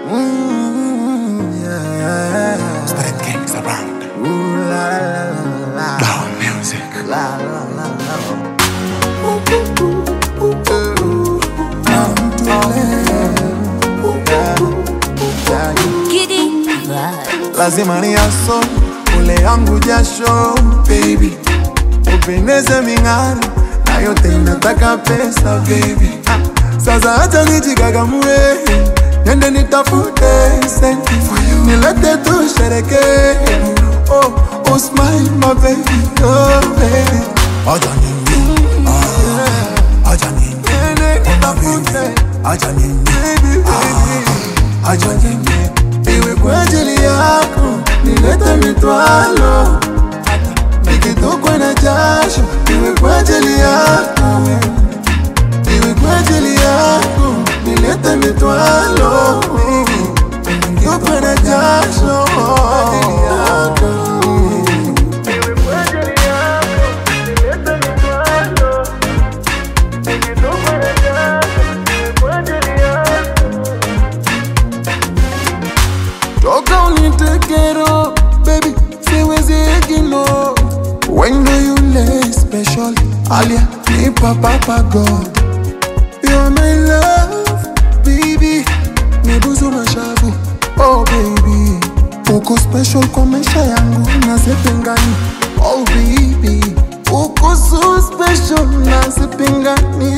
Mm, yeah. Spread kings around. Ooh, la, la, la, la, la. Down music. La, la, la, la. Ooh, ooh, ooh, ooh, ooh. Yeah. Giddy vibes. lazima ni aso ule yangu jasho baby upendeze ming'aro na yote inataka pesa baby ah, sasa hata nijikagamue nende nitafute senti nilete tushereke oh, oh smile my baby oh baby Aja nini? Ah, aja nini? nende nitafute Aja nini? baby baby Aja nini? iwe kwa ajili yako nilete mitwalo nikitokwa na jasho iwe kwa ajili yako iwe kwa ajili yako nilete mitwalo nikitokwa na jasho Iwe kwa ajili yako, nilete mitwalo. Nikitokwa na jasho, iwe kwa ajili yako. Toka unitekero, baby, siwezi ignore. When do you lay special? Alia, ni papa pa God. You are my love, baby. Nibuzu mashavu, oh baby. Uko special kwa maisha yangu na sipingani, oh baby. Uko so special na sipingani.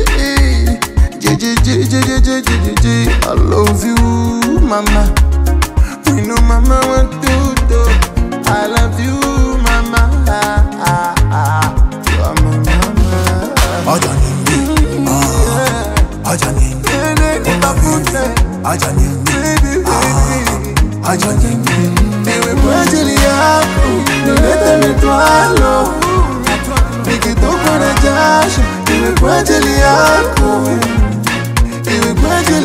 JJJJJJJ, I love you, mama. You know mama want to do I love you mama ah, ah, ah. You are my mama Aja nini? Ah, aja nini? Nene nitafute Aja nini? baby baby Aja nini? Iwe kwa ajili yako Nilete mitwalo Nikitokwa na jasho Iwe kwa ajili yako Iwe kwa ajili